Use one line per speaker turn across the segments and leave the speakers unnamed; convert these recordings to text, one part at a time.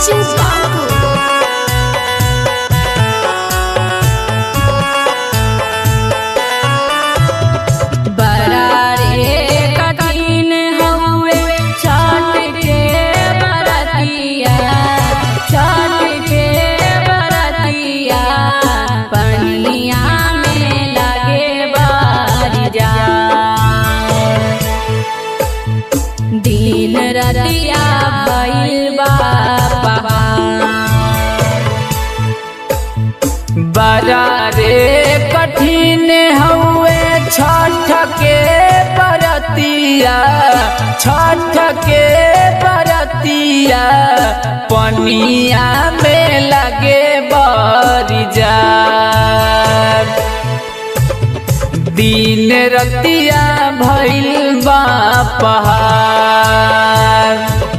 Rancho Babu. बड़ा रे कठिन हउए छठ के बरतिया छठ के बरतिया पनिया में लगे बारी जा दिन रतिया भइल बा पहाड़
बड़ा रे कठिन हउए छठ के बरतिया छठ के बरतिया पनिया में लगे बरी जा दिन रतिया भइल बा पहाड़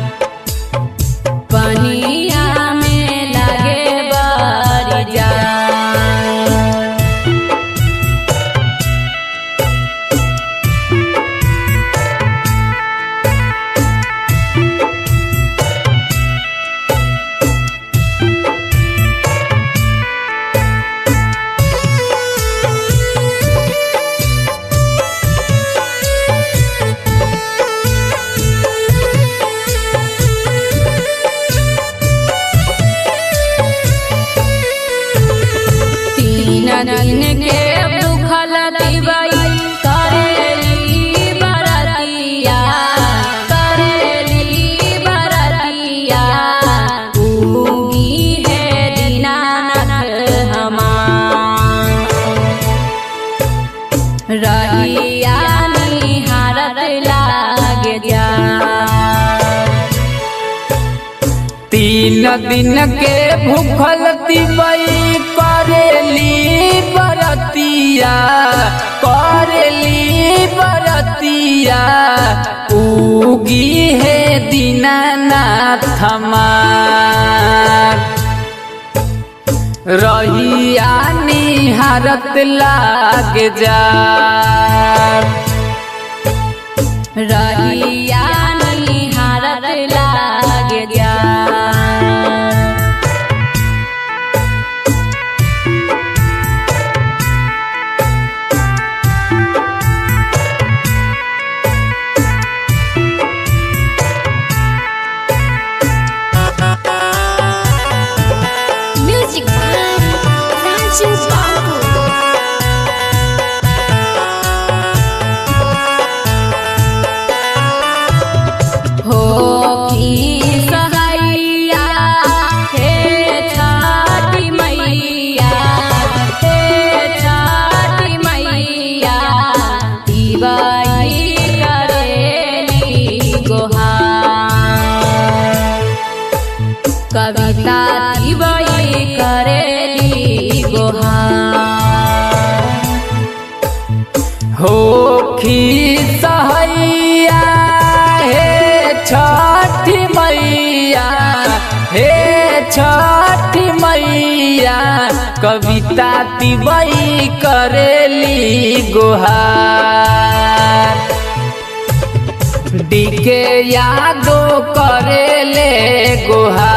पनिया में लगे बारी जा तीन दिन के भूखल दिवई करेली बरतिया करेली बरतिया उगी है दीनानाथ हमार रहिया निहारत लागे जा
तीन दिन के भूखल तिबई करेली बरतिया करेली बरतिया उगी है दीनानाथ हमार रहिया निहारत लाग जा
रहिया निहारत लागे जा Music by Rancho Babu. हो की सहैया हे छठी मैया हे छठी मैया दिवाई करेली गोहार कविता दिवाई करेली गोहार
हो खी सहैया हे छठी मैया हे छठी मैया कविता तिबई करेली गुहार डीके यादो करेले गुहार